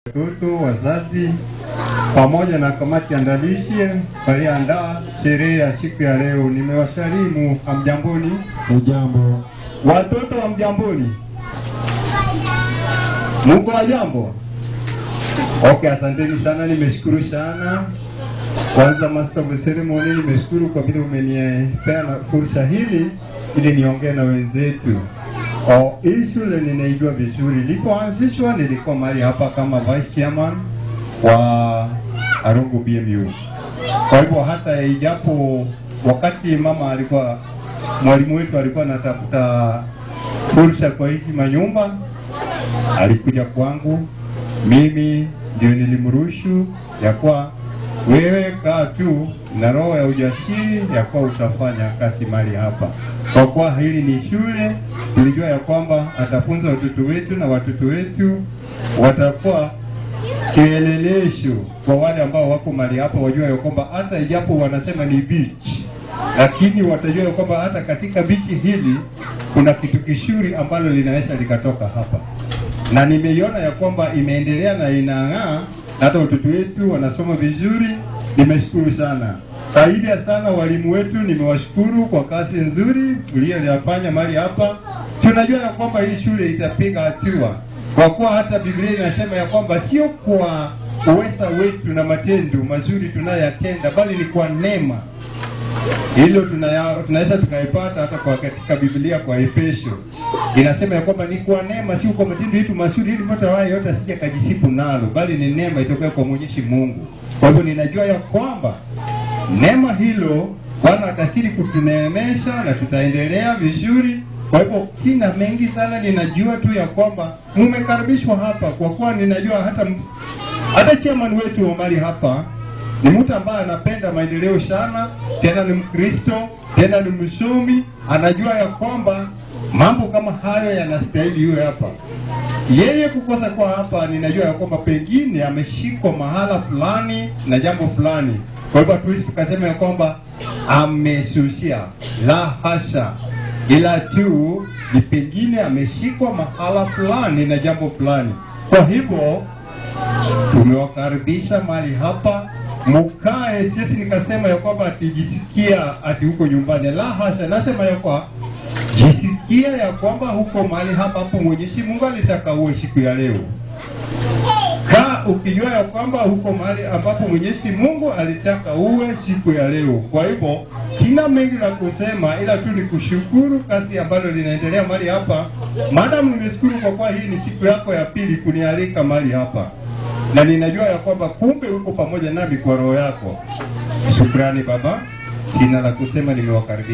watoto, wazazi pamoja na kamati andalishi waliandaa sherehe ya siku ya leo. Nimewasalimu, hamjamboni? Ujambo. Watoto hamjamboni? Muko wajambo? Okay, asanteni sana, nimeshukuru sana. Kwanza Master of Ceremony, nimeshukuru kwa vile umenipea na fursa hili ili niongee na wenzetu. Oh, hii shule ninaijua vizuri. Ilipoanzishwa nilikuwa mahali hapa kama vice chairman wa Arungu BMU. Kwa hivyo hata ijapo wakati mama alikuwa mwalimu wetu alikuwa anatafuta fursa kwa hizi manyumba, alikuja kwangu, mimi ndio nilimrushu ya kuwa wewe kaa tu na roho ya ujasiri ya kuwa utafanya kazi mali hapa, kwa kuwa hili ni shule. Tulijua ya kwamba atafunza watoto wetu na watoto wetu watakuwa kielelesho kwa wale ambao wako mali hapa, wajua ya kwamba hata ijapo wanasema ni beach, lakini watajua ya kwamba hata katika bichi hili kuna kitu kishuri ambalo linaweza likatoka hapa na nimeiona ya kwamba imeendelea na inang'aa, hata watoto wetu wanasoma vizuri. Nimeshukuru sana zaidi ya sana walimu wetu, nimewashukuru kwa kazi nzuri uliyofanya mali hapa. Tunajua ya kwamba hii shule itapiga hatua, kwa kuwa hata Biblia inasema ya kwamba sio kwa uweza wetu na matendo mazuri tunayoyatenda, bali ni kwa neema hilo tunaya- tunaweza tukaipata hata kwa katika Biblia kwa Efesio inasema ya kwamba ni kwa neema, sio kwa matendo yetu mazuri, ili mtu awaye yote asije kajisifu nalo, bali ni neema itokayo kwa Mwenyezi Mungu. Kwa hivyo ninajua ya kwamba neema hilo Bwana atasiri kutuneemesha na tutaendelea vizuri. Kwa hivyo sina mengi sana, ninajua tu ya kwamba mumekaribishwa hapa, kwa kuwa ninajua hata hata chairman wetu wa mali hapa ni mtu ambaye anapenda maendeleo sana, tena ni Mkristo, tena ni msomi, anajua ya kwamba mambo kama hayo yanastahili iwe hapa. Yeye kukosa kwa hapa, ninajua ya kwamba pengine ameshikwa mahala fulani na jambo fulani. Kwa hivyo hatuwezi tukasema ya kwamba amesusia, la hasha, ila tu ni pengine ameshikwa mahala fulani na jambo fulani. Kwa hivyo tumewakaribisha mahali hapa mukae. Siwezi nikasema ya kwamba atijisikia ati huko nyumbani, la hasha. Nasema ya kwa jisikia ya kwamba huko mahali hapa hapo Mwenyezi Mungu alitaka uwe siku ya leo. Kaa ukijua ya kwamba huko mahali ambapo Mwenyezi Mungu alitaka uwe siku ya leo. Kwa hivyo sina mengi la kusema, ila tu ni kushukuru kazi ambalo linaendelea mahali hapa. Madam, nimeshukuru kwa kuwa hii ni siku yako ya pili kunialika mahali hapa na ninajua ya kwamba kumbe uko pamoja nami kwa roho yako. Shukrani baba, sina la kusema, nimewakaribisha.